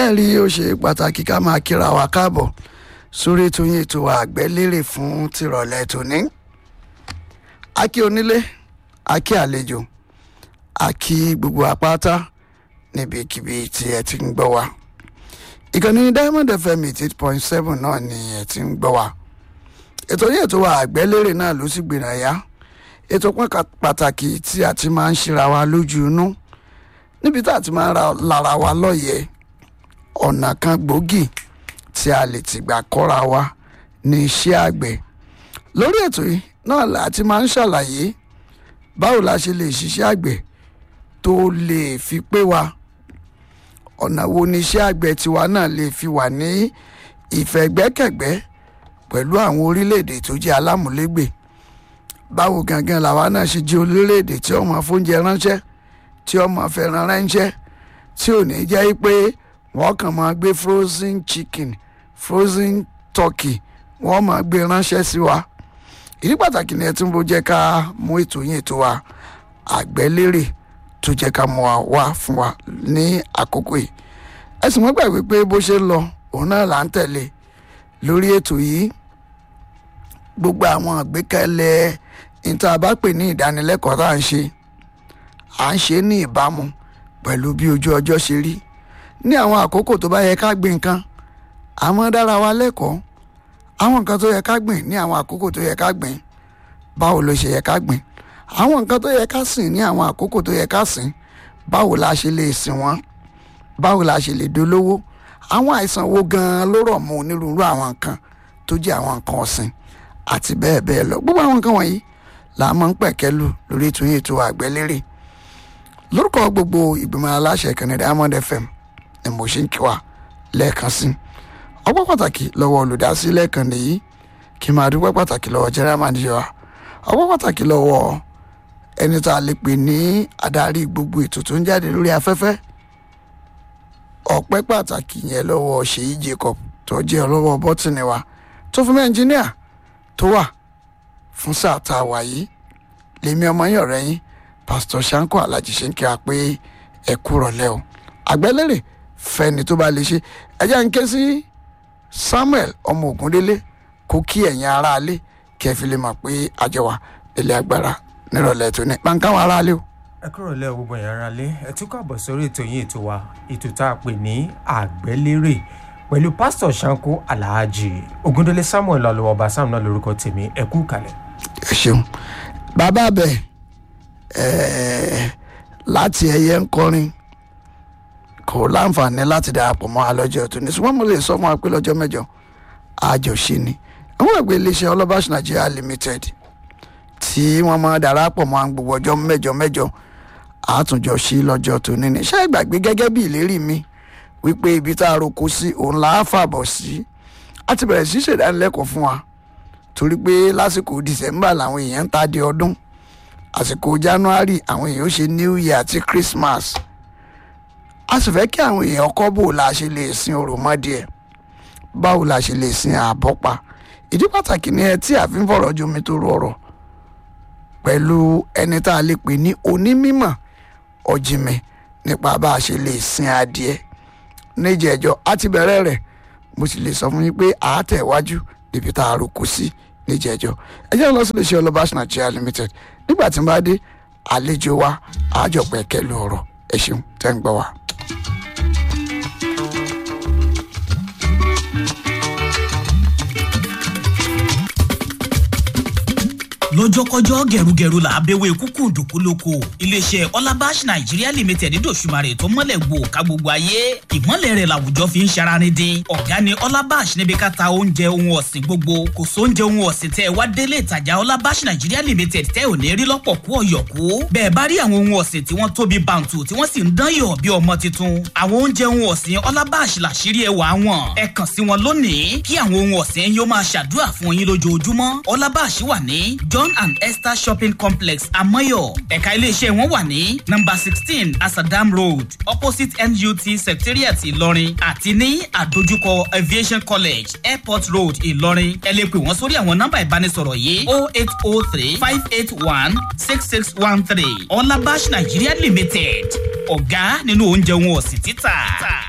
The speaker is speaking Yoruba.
bẹ́ẹ̀ rí ó ṣe pàtàkì ká máa kíra wa káàbọ̀ sórí ètò yín ètò àgbẹ́lérè fún tìrọ̀lẹ́ tòní. akí onílé akí àlejò akí gbogbo àpáta níbikíbi tí ẹ ti ń gbọ́ wa. ìkànnì diamond fm eight point seven náà ni ẹ ti ń gbọ́ wa. ètò yín ètò wa àgbẹ́lérè náà ló sì gbìnà yá. ètò pọ́n pàtàkì tí a ti máa ń ṣíra wa lójú inú níbi tá a ti máa ń ra lára wa lọ́yẹ̀ẹ́ ọ̀nà kan gbòógì tí a lè ti gbà kọ́ra wa ní iṣẹ́ àgbẹ̀ lórí ètò yìí náà la ti máa ń ṣàlàyé báwo la ṣe lè ṣiṣẹ́ àgbẹ̀ tó lè fi pé wa ọ̀nà wo ni iṣẹ́ àgbẹ̀ tiwa náà lè fi wà ní ìfẹ̀gbẹ́kẹ̀gbẹ́ pẹ̀lú àwọn orílẹ̀-èdè tó jẹ́ alámúlégbè báwo gangan làwa náà ṣe jẹ́ orílẹ̀-èdè tí ó máa fóúnjẹ ránṣẹ́ tí ó máa fẹ́ràn ránṣẹ́ tí ò ní jẹ́ pé wọ́n kàn máa gbé frozen chicken frozen turkey wọ́n máa gbé ránṣẹ́ sí wa ìdí pàtàkì ni ẹ tún bó jẹ́ ká mú ètò yín ètò wa àgbẹ́lérè tó jẹ́ ká mú wa wá fún wa ní àkókò yìí ẹ sì mọ́ gbàgbé pé bó ṣe ń lọ òun náà là ń tẹ̀lé lórí ètò yìí gbogbo àwọn àgbékalẹ̀ níta bá pè ní ìdánilẹ́kọ̀ọ́ tá à ń ṣe à ń ṣe ní ìbámu pẹ̀lú bí ojú ọjọ́ ṣe rí ní àwọn àkókò tó bá yẹ ká gbìn nǹkan àmọ́ dára wa lẹ́kọ̀ọ́ àwọn nǹkan tó yẹ ká gbìn ní àwọn àkókò tó yẹ ká gbìn báwo ló ṣe yẹ ká gbìn àwọn nǹkan tó yẹ ká sìn ní àwọn àkókò tó yẹ ká sìn báwo la ṣe lè sìn wọ́n báwo la ṣe lè dolówó àwọn àìsàn wo gan-an ló rọ̀ mọ́ onírúurú àwọn nǹkan tó jẹ́ àwọn nǹkan ọ̀sìn àti bẹ́ẹ̀ bẹ́ẹ̀ lọ gbogbo àwọn nǹkan wọ̀nyí là máa ń pẹ̀kẹ́lù lórí ètò yìí ètò àgbẹ̀lérè lórúkọ gbogbo ìgbìmọ̀ aláṣẹ ìkànnì diamond fm ni mo ṣe ń kí wa lẹ́ẹ̀kan sí ọpọ́ pàtàkì lọ́wọ́ olùdásílẹ̀ ìkànnì yìí kí n máa dúpẹ́ pàtàkì lọ́wọ́ general manager wa ọpọ́ pàtàkì lọ́wọ́ ẹni tá a lè pè ní adarí gbogbo ètò tó ń jáde lórí afẹ́fẹ́ ọpẹ́ pàtàkì yẹn lọ́wọ́ ṣèyí jacob tó jẹ́ ọlọ́wọ́ bọ́tìnì wa tó fún mi ẹnjìníà tó wà fún sáà tá a wà yìí lèmi ọmọ yín ọ̀rẹ́ yín pásítọ̀ sanko alájí ṣe ń kí wa pé ẹ kú rọ̀lẹ́ o àgbẹ̀lérè fẹ́ni tó bá lè ṣe ẹ jẹ́ ń ké sí samuel ọmọ ògúndélé kó kí ẹ̀yin aráalé kí ẹ fi lè mọ̀ pé àjọ wa ilé agbára nírọ̀lẹ́ tó ní pàǹkáwọn aráalé o. ẹ kúrò lẹ́ gbogbo èèyàn ara lé ẹ tún kàbọ̀ sórí ètò yín ètò wa ètò tá a pè ní àgbẹ̀lérè pẹ̀lú pásítọ̀ sanko aláàjì ògúndélé samuel ọlọ́wọ́ ọba sam náà lórúkọ tèmi ẹ kú kalẹ̀. ẹ ṣeun bàbá bẹ́ẹ̀ láti ẹyẹ ń kọrin kò láǹfààní láti darapọ̀ mọ́ alọ́jọ́ tó ní ṣùgbọ́n mo lè sọ fún wa pé lọ́jọ́ mẹ́jọ àjọṣe ni àwọn ẹgbẹ́ iléeṣẹ́ ọlọ́bàṣ nigeria limited tí wọ́n máa darapọ̀ mọ́ àwọn gbogbo ọjọ́ mẹ́jọ mẹ́jọ àtúnjọ sí lọ́jọ́ tó ní ní ṣé ìgbàgbé gẹ́gẹ́ bí ìlérí mi wípé ibi tá a roko sí òun là á fàbọ̀ sí a ti bẹ̀rẹ̀ sí ṣèdánilẹ́kọ̀ọ́ fún wa torí pé lásìkò december làwọn èèyàn ń ta di ọdún àsìkò january àwọn èèyàn ó ṣe new year àti christmas a sì fẹ́ kí àwọn èèyàn kọ́ bò la ṣe lè sin òròmọdìẹ báwo la ṣe lè sin àbọ́pa ìdí pàtàkì ni ẹ tí a fi ń fọ̀rọ̀ jomi tó rọrọ̀ pẹ̀lú ẹni tá a lè pè ní onímọ̀ ọ̀jìnmẹ̀ nípa bá a ṣe lè sin adìẹ níjẹ̀ẹ́jọ́ a ti bẹ̀rẹ̀ rẹ̀ mo sì lè sọ fún yín pé àátẹ̀wájú níbi tá a roko sí níjẹ̀ẹ́jọ́ ẹ jẹ́ lọ sí iléeṣẹ́ ọlọ́bàṣ nigeria limited nígbà tí n bá dé àlejò wa àjọpọ̀ ẹ̀kẹ́ lu ọ̀rọ̀ ẹ ṣeun tẹ́ ń gbọ́ wa. lọ́jọ́kọ́jọ́ gẹ̀rúgẹ̀rú là á bẹ̀wẹ̀ kúkú dùkú lóko iléeṣẹ́ ọlábàṣ nàìjíríà limited dòṣùmarè tó mọ́lẹ̀ gbò ká gbogbo ayé ìmọ̀lẹ̀ rẹ̀ làwùjọ fi ń ṣaraní dín ọ̀gá ni ọlábàṣ níbi ká ta oúnjẹ ohun ọ̀sìn gbogbo kò sóúnjẹ ohun ọ̀sìn tẹ́ ẹ wá délé ìtajà ọlábàṣ nàìjíríà limited tẹ́ ò ní rí lọ́pọ̀ kú ọ̀yọ̀kú bẹ́ẹ̀ bá rí àwọn ohun ọ̀sìn tí wọ́n tóbi bàǹtù tí wọ́n sì ń dán yọ̀ bí ọmọ tuntun àwọn oúnjẹ ohun ọ̀sìn ọlábàṣ làṣírí ẹwà wọn ẹ kàn sí wọn lónìí kí àwọn ohun ọ̀sìn yóò máa ṣàdúrà fún yín lójoojúmọ́ ọlábàṣ wà ní john and esther shopping complex amoyo ẹ̀ka iléeṣẹ́ wọn wà ní nọ́mbà sixteen asadam road opposite nut secretariat ìlọrin àti ní àdójúkọ aviation college airport road ìlọrin ẹ lè pè wọ́n sórí àwọn nọ́mbà ìbánisọ̀rọ̀ yìí o eight o three five eight one six six one three ọlábàṣ nigeria limited ọ̀gá nínú oúnjẹ wọn ọ̀sìn títà.